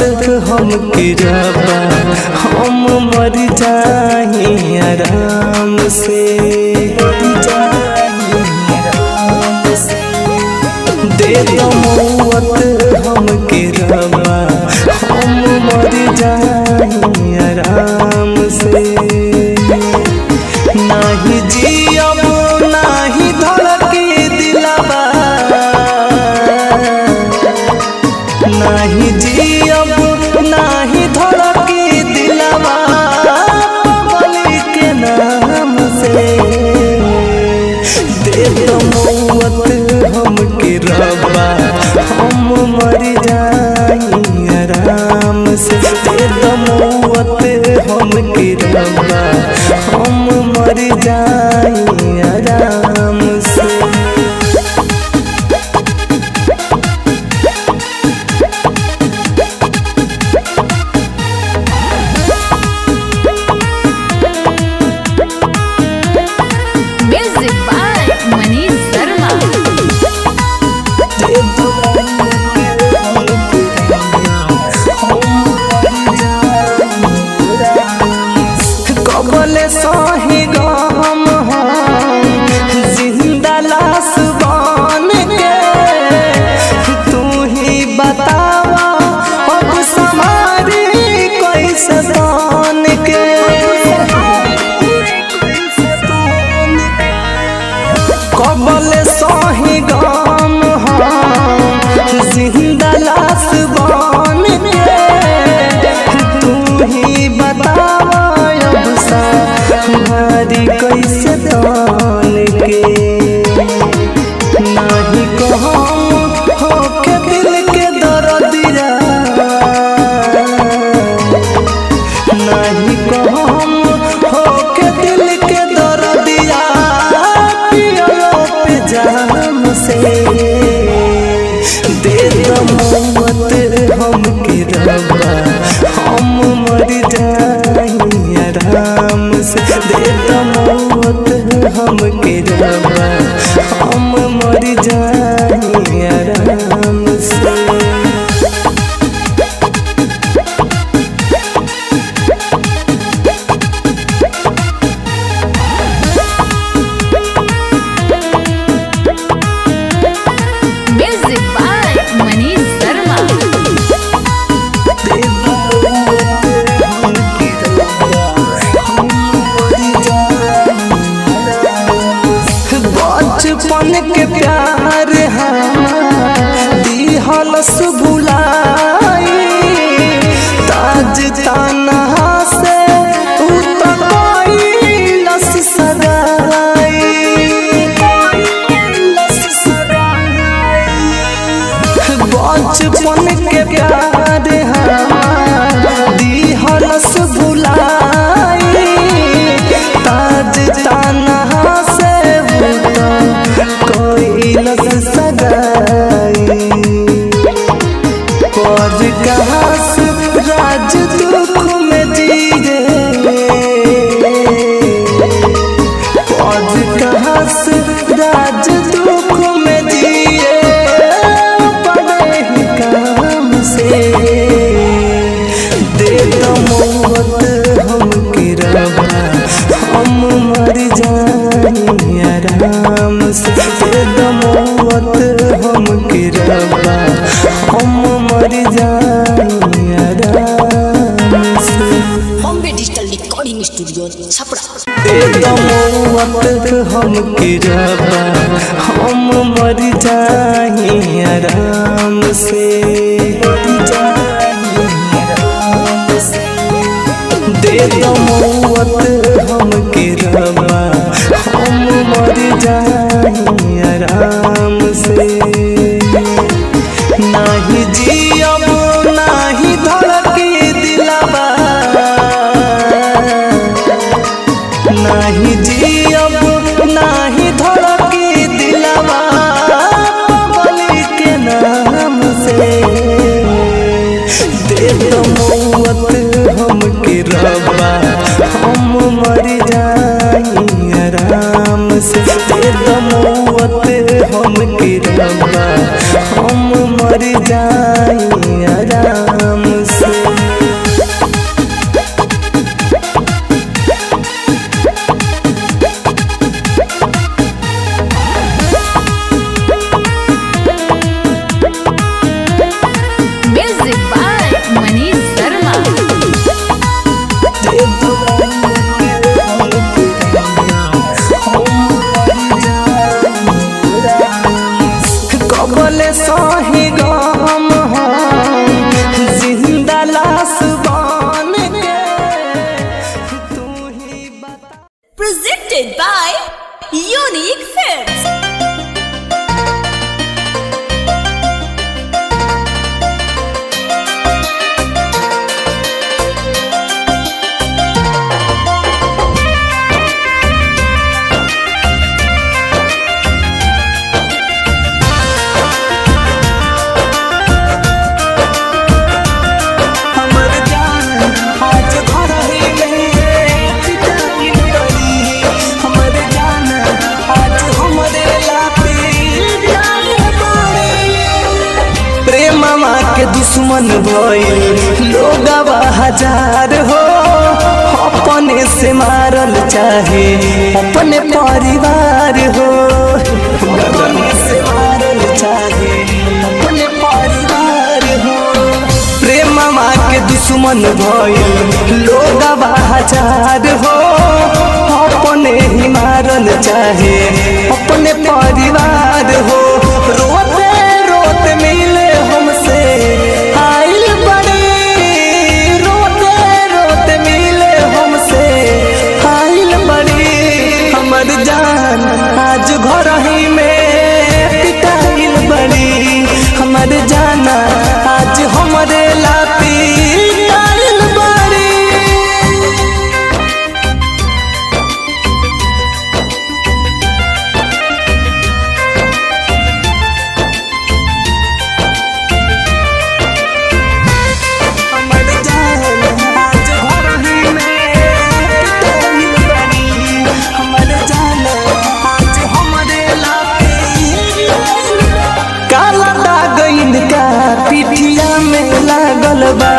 हम किरबा हम मर जाही आराम से दे दो मौत हम किरबा हम मर जाही आराम से नाही जियब नाही धड़के दिलबा नाही जियब नाही धड़के दिलबा पगली के नाम से दे दो मौत हम के रबा हम मर जाई आराम से दे दो मौत हम के रबा हम मर जाई आराम से Music by Manish Sharma. कबले सही गम हम जिंदा लाश बन के तू ही बतावा अब समारी कैसे बन के कबले सही गम हम जिंदा लाश बन के तू ही बतावा अब हमारी कैसे तान के नाही कहम होके दिल के दर्दिया नाही कहम होके दिल के दर्दिया पियो पे जाम से दे दो मौत हम के रबा हम मर जाई आराम से दे दो मौत हम के रबा हम मर जाई आराम से Music by Manish Sharma. बचपन के प्यार दिहल सुबुलाई ताज ताना से उतरस बचपन के प्यार दिहल सुबुलाई ताज ताना से कोइलस सगाई पर कहास राज दुख में जीरे पर कहास राज दुख में जिए बड़े ही काम से दे दो मौत हम के रबा हम मर जाई आराम से दे दो मौत हम के रबा हम मर जाई आराम से Bombay digital recording studio Chhapra दे दो मौत हम के रबा हम मर जाई आराम से दे दो मौत हम के रबा हम मर जाई आराम से नाही जियब नाही धड़के दिलबा नाही जियब नाही धड़के दिलबा पगली के नाम से दे दो मौत हम के रबा हम मर जाई आराम से दे दो मौत हम के रबा हम मर जाई ए दुआरिया हमके रहिया हम मर जाई कबले सही गम हम जिंदा लाश बन के तू ही बता Presented by Unique Films. हमर जान आज घर ही में पिटाई पड़ी हमर जान आज हमरे लापे पिटाई पड़ी प्रेमवा के दुश्मन भइल लोगवा हजार हो अपने से मारल चाहे अपने परिवार हो अपने से मारल चाहे अपने परिवार हो प्रेमवा के दुश्मन भइल लोगवा हजार हो अपने ही मारल चाहे अपने परिवार हो रोते रोते मिले हमसे आइल बड़ी रोते रोते मिले हमसे आइल बड़ी हमर जान आज घर ही में पिटाइल बड़ी हमर जाना आज हमरे लापी पिटाइल बड़ी हमर जान आज घर ही में पिटाइल बड़ी हमर जान आज हमरे लापी काला दागइन का पिठिया में लागल बा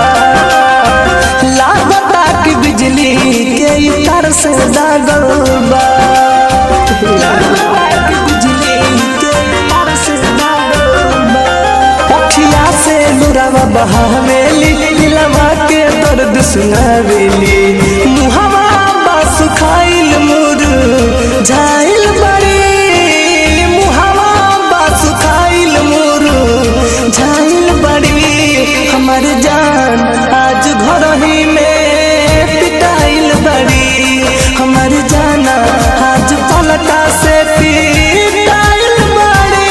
लागता कि बिजली के ई तार से दागल बा लागता कि बिजली के ई तार से दागल बा अखिया से लुरावा बहावेली दिलवा के दर्द सुनावेली मुहवा बस खाइल मुर झाइल बड़ी मुहवा बस खाइल मुर झाइल बड़ी हमर जान आज घर ही में पिटाइल बड़ी हमर जाना आज पलटा से पिटाइल बड़ी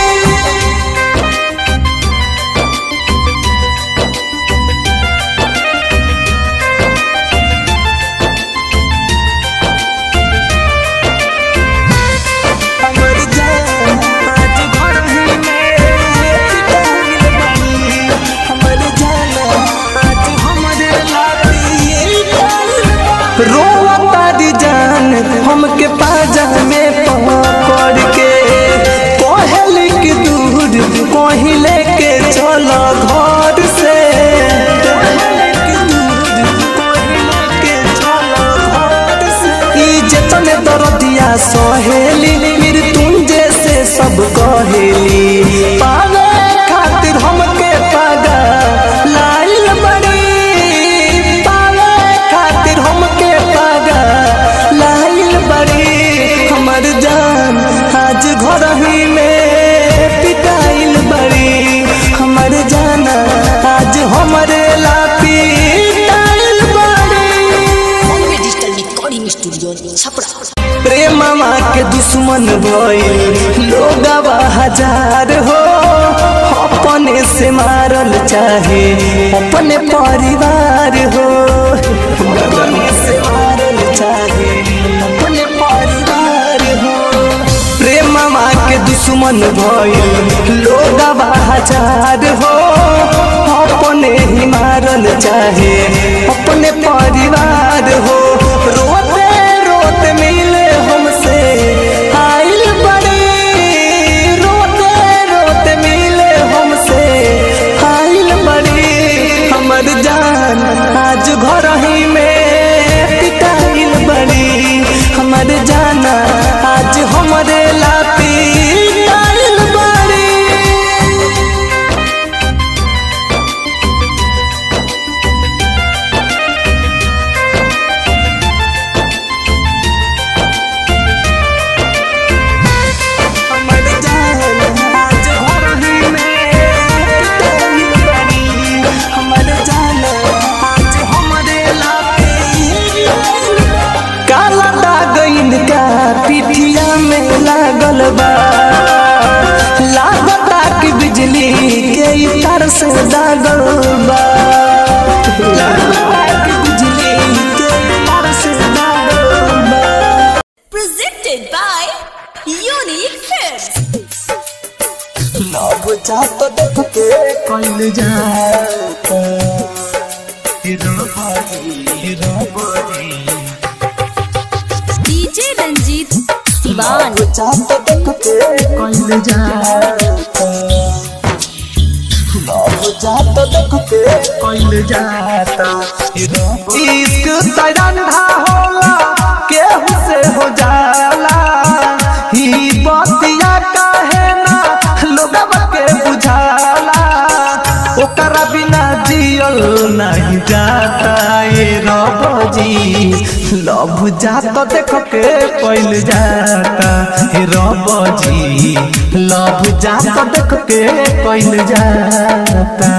हमर जान आज घर ही में पिटाइल बड़ी हमर जान आज हमरे लाती रोवा तारी जान हमके पाजा में पकड़ के कहल की दूर कहीं लेके चलो घर से कहल की दूर कहीं लेके चलो घर से ई जतने दरदिया सहेली मृत्युंजय से सब कहेली पावे खातिर हमके पागा लाइल बड़ी पावे खातिर हमके पागा लाइल बड़ी हमर जान आज घर ही में पिटाइल बड़ी हमर जाना आज हमरे लापी पिटाइल बड़ी Bombay Digital Recording Studio, Chapra. प्रेमवा के दुश्मन भइल लोगवा हजार हो अपने से मारल चाहे अपने परिवार हो अपने से मारल चाहे अपने परिवार हो प्रेमवा के दुश्मन भइल लोगवा हजार हो अपने ही मारल चाहे अपने परिवार हो रोते रोते मिले हमसे आइल बड़ी रोते रोते मिले हमसे आइल बड़ी हमर जान आज घर ही में पिटाइल बड़ी हमर जाना आज हमरे लापी पिटाइल बड़ी जात देख के कइल जाता रबजी रबजी डीजे रंजीत सिवान जात देख के कइल जाता लव जात देख के कइल जाता इश्क तैरंधा होला केहू से हो जाला ही बतिया काहे ना लोगवा के बुझाला ओकरा बिना जियल नहीं जाता ए रबजी लव जात देख के कइल जाता हे रबजी लव जात देख के कइल जाता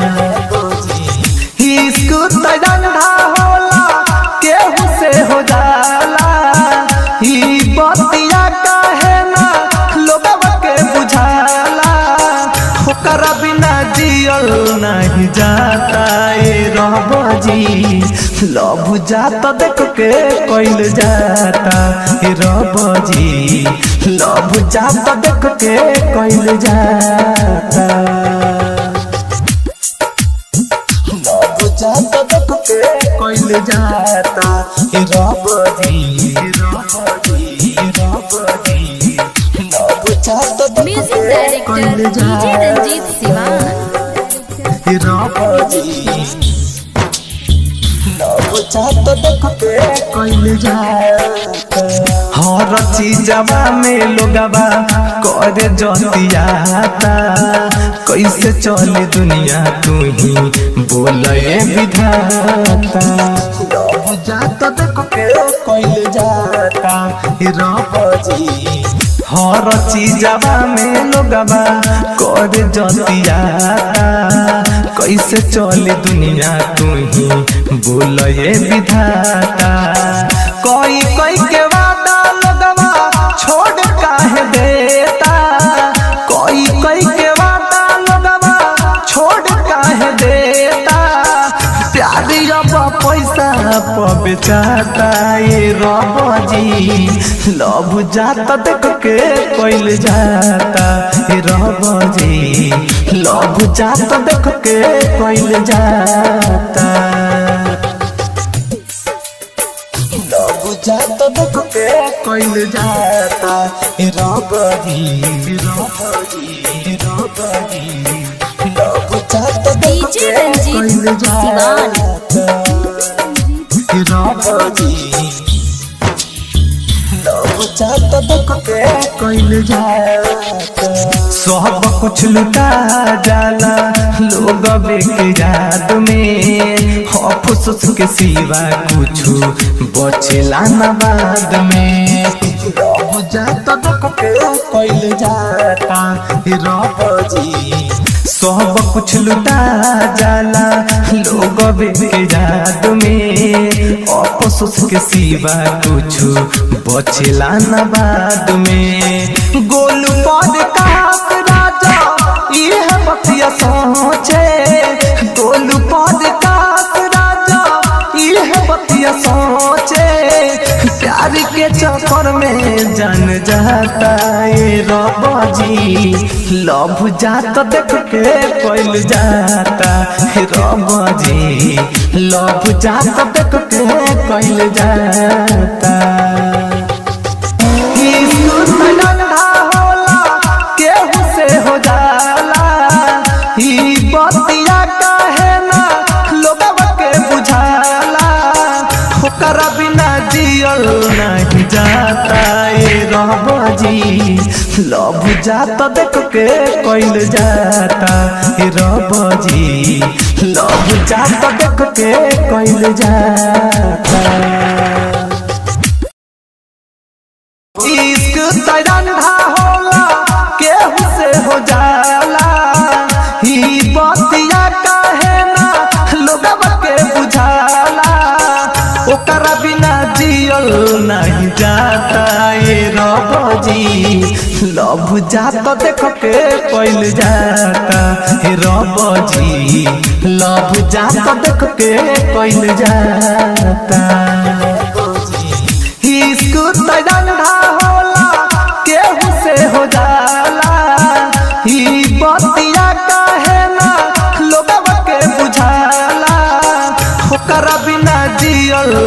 इश्क तैरंधा होला केहू से हो जाला ई बतिया काहे ना लोगवा के बुझाला ओकरा बिना जियल नहीं जाता ए रबजी लव जात देख के कइल जाता ए रबजी लव जात देख के कइल जाता लव जात देख के कइल जाता ए रबजी रबजी रबजी लव जात देख म्यूजिक के डायरेक्टर कइल डीजे जाता रंजीत सिवान ए रबजी लव जात देख के कइल जाता हर चीजवा में लोगवा करे जतियाता कैसे चले दुनिया तू ही बोले विधाता लव जात देख के कइल जाता हे रबजी हर चीजवा में लोगवा करे जतियाता कैसे चले दुनिया तू ही बोले विधाता कोई कोई के वादा लगवा छोड़ काहे देता कोई कोई के वादा लगवा छोड़ काहे देता प्यार अब पैसा पर बेचाता ये रबजी लव जात देख के कइल जाता ये रबजी लव जात देख के कइल जाता लव जात देख के कइल जाता ए रबजी रबजी रबजी लव जात देख डीजे के रंजीत कइल सिवान। जाता ए रबजी लव जात देख के कइल जाता सब कुछ लुटा जाला लोग के याद में अफसोस के सिवा कुछ बचेला न बाद में रब जाता देख के कइल जाता रबजी सब कुछ लुटा जाला लोग के याद में अफसोस के सिवा कुछ बचेला न बाद में गोलू पर काक राजा यह बतिया सोचे गोलू पर काक राजा यह बतिया सोचे प्यार के चक्कर में जान जाता ये रबजी लव जात देख के कइल जाता हे रबजी लव जात देख के कइल जाता इश्क ठंडा होला केहू से हो जाला ई बतिया काहे ना लोगवा के बुझाला ओकरा बिना जियल नहीं जाता ए रबजी लव जात देख के कइल जाता ए रबजी लव जात देख के कइल जाता इश्क तैरंधा होला केहू से हो जाला ही बतिया काहे ना लोगवा के बुझाला ओकरा बिना जियल नहीं जाता ए रबजी लव जात देख के कइल जाता हे रबजी लव जात देख के कइल जाता इश्क तैरंधा होला केहू से हो जाला ई बती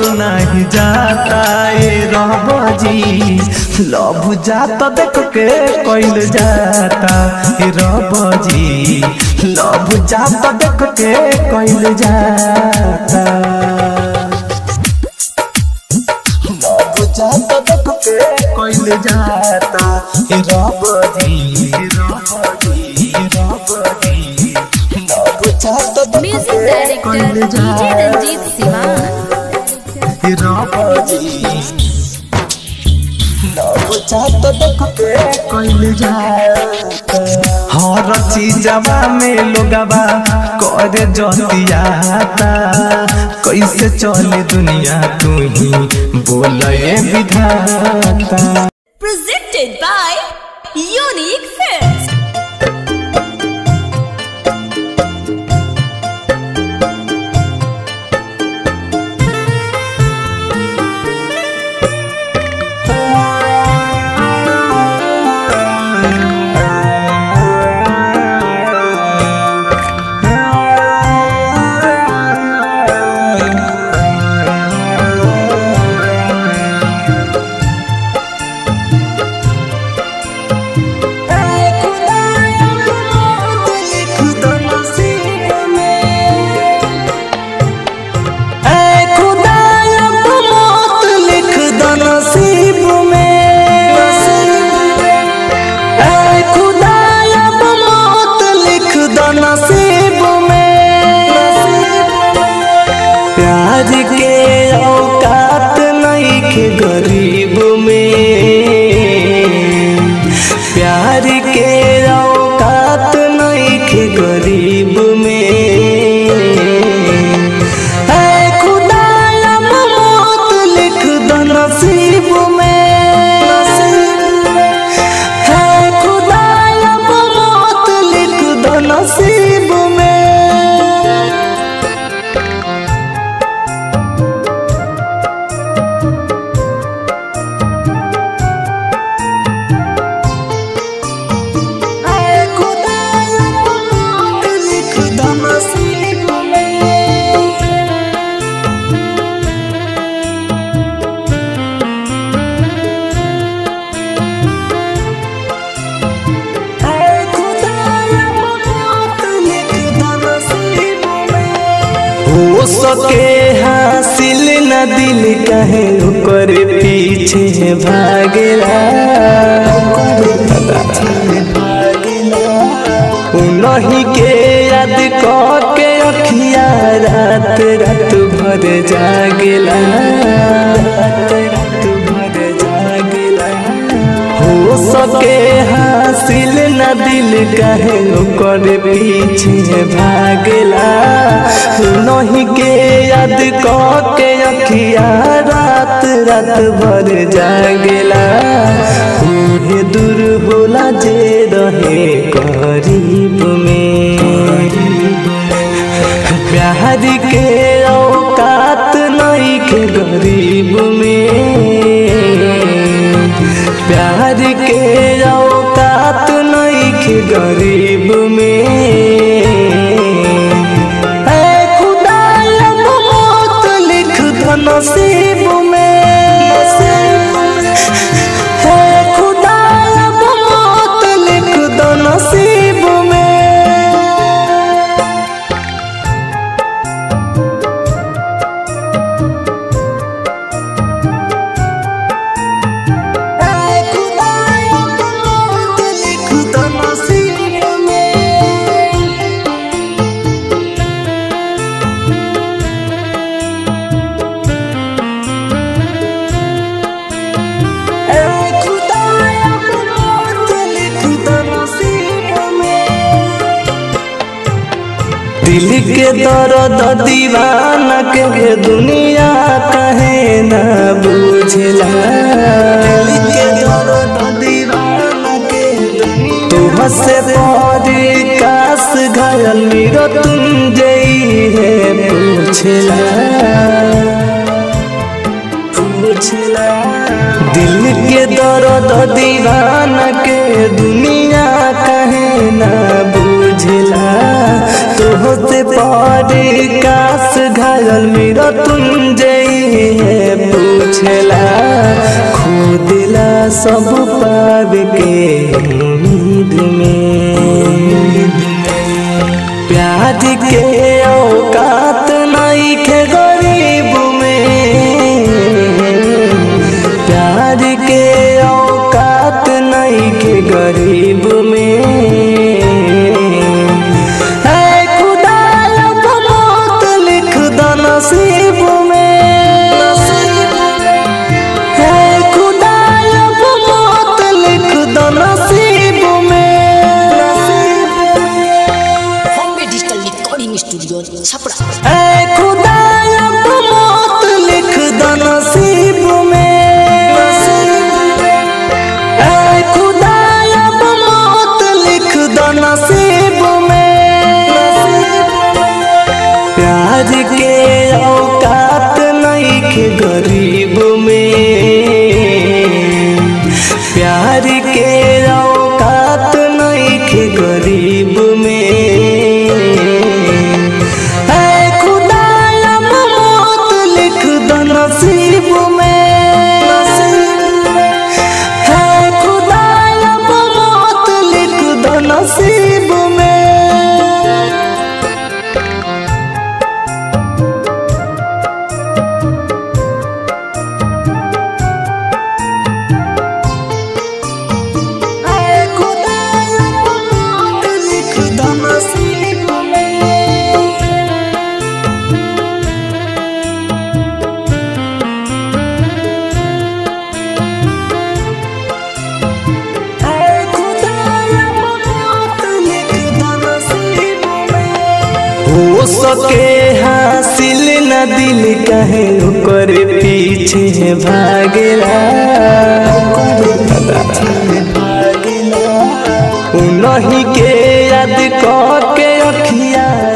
नहीं जाता ए रबजी लभ जाता देख के कइल जाता ए रबजी लभ जाता देख के कइल जाता लभ जाता देख के कइल जाता ए रबजी रबजी रबजी लभ जाता देख म्यूजिक के डायरेक्टर कइल डीजे जाता रंजीत सिवान हर चीजवा में लोगवा करे जतियाता कैसे चले दुनिया तू ही बोले विधाता Presented by Unique Films. प्यार के औकात नहीं के गरीब में प्यार के औकात नहीं के गरीब में है खुदाया मौत लिख दो नसीब में है खुदाया मौत लिख दो नसीब में हो सके हासिल न दिल कहे ओकर पीछे भागेला उनही के याद क के अखिया रात रात भर जागेला रात रात भर जागेला हो सके हासिल न दिल कहे ओकर पीछे भागला नहीं के याद क के अखिया रात रात भर जागला उहे दूर होला जे रहे करीब में प्यार के औकात नहीं के गरीब में प्यार के औकात नहीं के गरीब में है खुदाया मौत लिख दो नसीब में है खुदाया मौत लिख दो नसीब में दिल के दर्द दीवाना के दुनिया कहे न बुझला दिल के दर्द दीवाना के तुम से परी कास घायल मेरो तुम जई है पूछला पूछला दिल के दर्द दीवाना के दुनिया कहे न बुझला तोहते परी कास घायल मेरा तुम जई सब पार के उम्मीद में प्यार के औकात नहीं के गरीब में प्यार के औकात नहीं के गरीब में है खुदा अब मौत लिख दो नसीब में है खुदा अब मौत लिख दो नसीब में Bombay digital recording studio Chhapra ऐ खुदा अब मौत लिख दो नसीब में ऐ खुदा अब मौत लिख दो नसीब में प्यार के औकात नहीं के गरीब में प्यार के औकात नहीं के गरीब में है खुदा अब मौत लिख दो नसीब में है खुदा अब मौत लिख दो नसीब में ऐ खुदा अब मौत लिख दो नसीब में ऐ खुदा अब मौत लिख दो नसीब में हो सके हासिल न दिल कहे ओकर पीछे भागेला उनही के याद क के अखिया